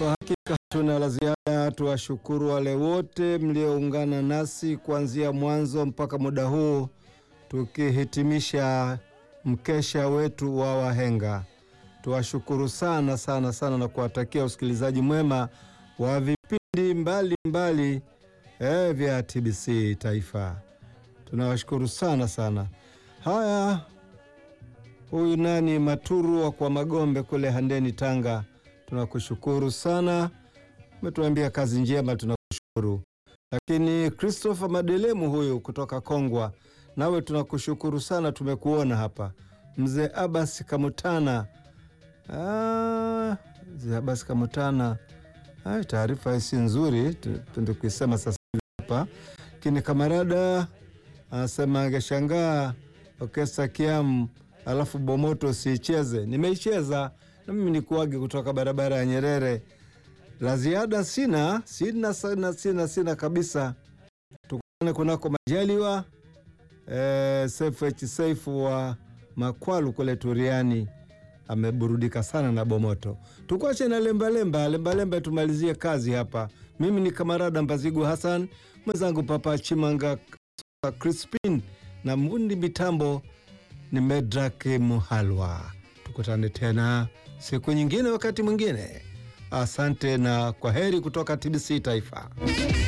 Kwa hakika hatuna la ziada, tuwashukuru wale wote mlioungana nasi kuanzia mwanzo mpaka muda huu tukihitimisha mkesha wetu wa wahenga. Tuwashukuru sana sana sana na kuwatakia usikilizaji mwema wa vipindi mbalimbali mbali, eh, vya TBC Taifa. Tunawashukuru sana sana. Haya, huyu nani Maturu wa kwa Magombe kule Handeni, Tanga, tunakushukuru sana, umetuambia kazi njema, tunakushukuru. Lakini Christopher Madelemu huyu kutoka Kongwa, nawe tunakushukuru sana, tumekuona hapa. Mzee Abbas Kamutana, ah, mzee Abbas Kamutana, ah, taarifa hii si nzuri, tuende kuisema sasa hapa. Lakini kamarada anasema angeshangaa Orkestra Kiamu alafu Bomoto siicheze. Nimeicheza na mimi nikuage kutoka barabara ya Nyerere. La ziada sina sina sina sina, sina kabisa. Tukutane kunako majaliwa e, Sefu H Seifu wa Makwalu kule Turiani ameburudika sana na Bomoto. Tukuache na lembalemba lembalemba, tumalizie kazi hapa. Mimi ni kamarada Mbazigu Hassan, mwenzangu Papa Chimanga Crispin na mvundi mitambo ni Medrak Muhalwa. Tukutane tena siku nyingine, wakati mwingine. Asante na kwa heri kutoka TBC Taifa.